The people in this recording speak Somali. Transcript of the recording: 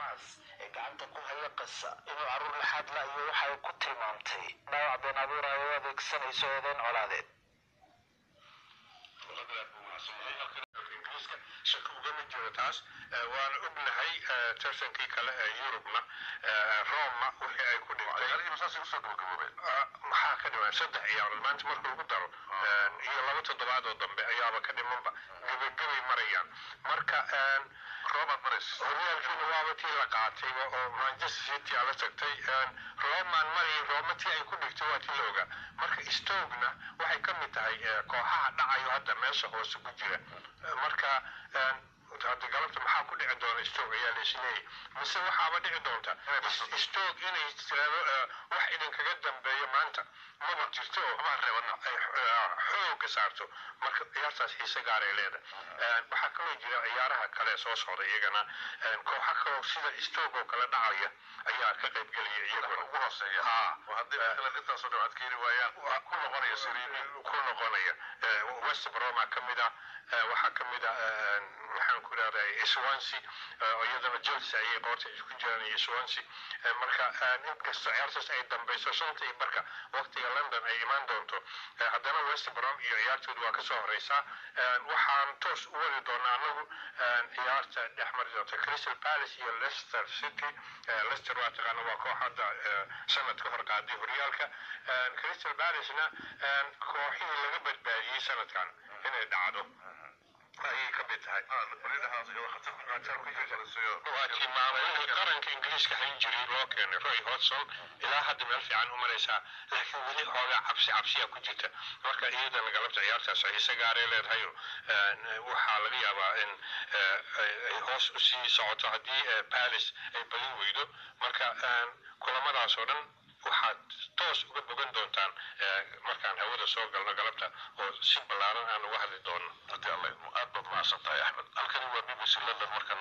xamaas ee gacanta ku haya qasa inuu caruur laxaad la iyo waxay ku tilmaamtay dhaawac been abuur ay u adeegsanayso eedeyn colaadeed shaki ugama jiro taas waana ognahay tartankii kale ee yurubna roma wixii ay ku dhintay maxaa ka dhiman saddex ciyaarood maanta marka lagu daro iyo laba toddobaad oo dambe ayaaba ka dhimanba gebagabay marayaan marka horyaalkiina waaba tii la qaatay oo manchester city ala tagtay roman mari roma tii ay ku dhigtay waa tii la ogaa marka stogna waxay ka mid tahay kooxaha dhacayo hadda meesha hoose ku jira marka hadda galabta maxaa ku dhici doona stog ayaa laisleeyay mise waxaaba dhici doonta stog inay tiraado wax idinkaga dambeeyo maanta maba jirto oo xooga saarto marka ciyaartaas xiise gaaray leedahay waxaa kaloo jira ciyaaraha kale soo socda iyagana kooxa kaloo sida stog oo kale dhacaya ayaa ka qayb gelaya iyaguna ugu hooseeya intaasoo dhan adkeeni waayaan ku noqonaya siriini ku noqonaya west broma ka mid ah waxaa ka mid ah maxaan ku idhahdaa swansea iyadana chelsea ayay qoorta isku jiraan iyo swansea marka inkastoo ciyaartaas ay dambeyso shanta iyo barka waqtiga london ay imaan doonto haddana west brom iyo ciyaartoodu waa kasoo horeysaa waxaan toos u wadi doonaa anagu ciyaarta dhex mari doonta crystal palace iyo leicester city leicester waa taqaana waa koox hadda sanad ka hor qaaday horyaalka crystal palacena kooxihii laga badbaadiyey sanadkan inay dhacdo ayay ka mid tahay waa tilmaamay qaranka ingiriiska hayn jiray loo keenay roy hodson ilaa hadda meel fiican u maraysaa laakiin weli xoogaa cabsi cabsiya ku jirta marka iyadana galabta ciyaartaas xiise gaaray leedahayo waxaa laga yaabaa in ay hoos u sii socoto haddii palace ay badin weydo marka kulamadaas oo dhan waxaad toos uga bogan doontaan markaan hawada soo galno galabta oo si ballaaran aan uga hadli doono haddii alla aad baad mahadsan tahay axmed halkani waa b b c london marka